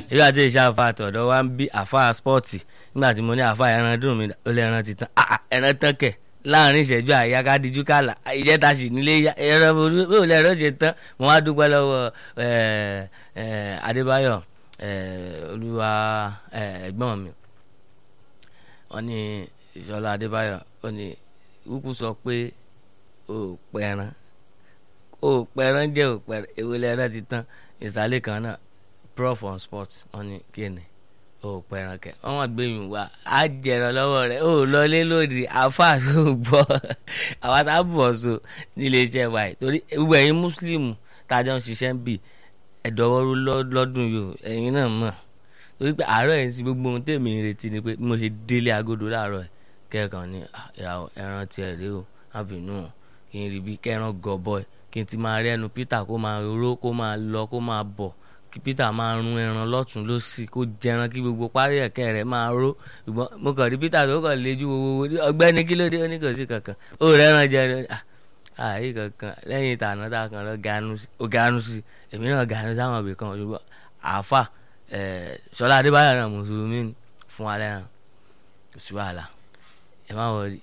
èyí àti ìṣe àfa àtọ̀dọ̀ wa ń bí àfa spọ́ọ̀tì nígbà tí mo ní àfa ẹran dùn mí ó lé ẹran ti tán ẹran tán kẹ̀ láàrin ìṣẹ́jú àyà ká dijú kàlà ìjẹta sì nílé ẹran bó lẹ ẹran ṣe tán mo wá dúpẹ́ lọ́wọ́ Adébáyọ̀ olúwa ẹ̀gbọ́n mi wọ́n ní ìṣọlá Adébáyọ̀ ó ní kúkú sọ pé ó pẹran ó pẹran jẹ́ ó pẹran èwo lẹ́ran ti tán ìsàlẹ̀ kan náà prof on sport wọ́n ní kíni ó pẹran kẹ wọ́n wọ́n gbé mi wá á jẹran lọ́wọ́ rẹ̀ ó lọlé lòdì àáfàá tó gbọ́ àwa tá a bọ̀ so nílé iṣẹ́ wa yìí torí gbogbo ẹ̀yin mùsùlùmù tájọ́ ń ṣiṣẹ́ ń bì ẹ̀dọ́wọ́rú lọ́dún yìí ẹ̀yin náà mọ̀ torí pé àárọ̀ yẹn sí gbogbo ohun tèmi ń retí ni pé bí mo ṣe délé agodo láàárọ̀ ẹ̀ kẹ́ẹ̀kan ní ẹran tiẹ̀ rèé o àbínú kí n rí bí kẹ́ran gọ̀bọ̀ kí n ti máa rí ẹnu Peter kó máa ró kó máa lọ kó máa bọ̀ kí Peter máa rún ẹran lọ́tún lọ́sì kó jẹran kí gbogbo parí ẹ̀kẹ́ rẹ̀ máa ró ṣùgbọ́n mo kàn rí Peter tó kàn léjú wo ọgbẹ́ni kí ló dé ó ní kò sí kankan ó rẹ́ran jẹ àyè kankan lẹ́yìn ìtànà tá a kàn lọ ganu sí èmi náà ganu sáwọn ibì kan ṣùgbọ́n àáfà Ṣọlá Adébáyọ̀ náà mùsùlùmí fún alẹ́ náà kò sí wàhálà ẹ má wọrí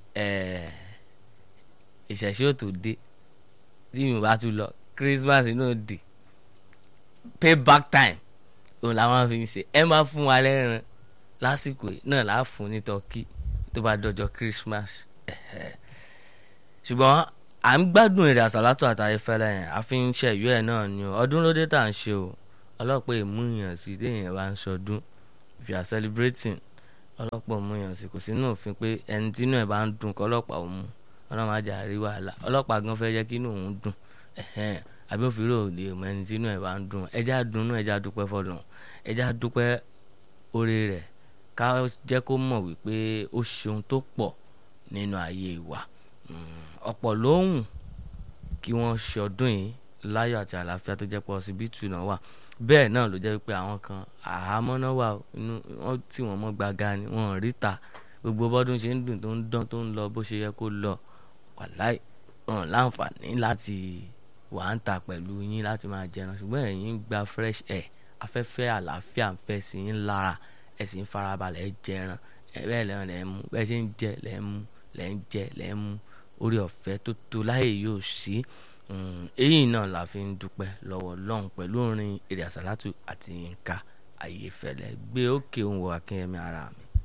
ìṣẹ̀ṣe ò tó dé tí mi ò bá tún lọ Christmas náà dé payback time òun làwọn fi ń ṣe ẹ má fún wa lẹ́rìn lásìkò náà là á fún ní tọ́kì tó bá dọjọ́ Christmas ṣùgbọ́n à ń gbádùn èrè àsálátò àtàyè fẹ́lẹ́ yẹn a fi ń ṣẹ̀yọ́ ẹ̀ náà ni o ọdún ló dé tà ń ṣe o ọlọ́pàá èmúyàn sí téèyàn bá ń ṣọdún if you are celebrating ọlọ́pàá òmùyàn sí kò sínú òfin pé ẹni tí inú ẹ̀ bá ń dùn kọ́ ọlọ́pàá òmu ọlọ́run á jà rí wàhálà ọlọ́pàá gan fẹ́ jẹ́ kí inú òun dùn àbí òfin rò lè mọ ẹni tí inú ẹ̀ bá ń dùn ẹjá dunnú ẹjá dúpẹ́ fọlọ́run ẹjá dúpẹ́ oore rẹ̀ ká jẹ́ kó mọ̀ wípé ó ṣeun tó pọ̀ nínú ayé wa ọ̀pọ̀ lóhùn kí wọ́n ṣe ọdún yìí láyọ̀ àti àlàáfíà tó jẹ́ pé ọsibítù náà wà bẹ́ẹ̀ náà ló jẹ́ pé àwọn kan àhámọ́ náà wà inú wọn tí wọ́n mọ́ gbaga ni wọ́n rí ta gbogbo bọ́dún ṣe ń dùn tó ń dán tó ń lọ bó ṣe yẹ kó lọ wàláì hàn láǹfààní láti wà ń ta pẹ̀lú yín láti máa jẹran ṣùgbọ́n ẹ̀yin gba fresh air afẹ́fẹ́ àlàáfíà ń fẹ́ sí yín lára ẹ̀ sì ń farabalẹ̀ jẹran bẹ́ẹ̀ lẹ́yìn lẹ́ ń mú bẹ́ẹ̀ ṣe ń jẹ lẹ́ ń mú lẹ́ ń jẹ lẹ́ ń mú orí ọ̀fẹ́ tó tó láyè yóò sí èyí náà la fi ń dúpẹ́ lọ́wọ́ lọ́hùn pẹ̀lú orin èrè àsálàtù àti Yínká Ayéfẹ́lẹ́ gbé òkè òun wọ akínyẹmí ara mi.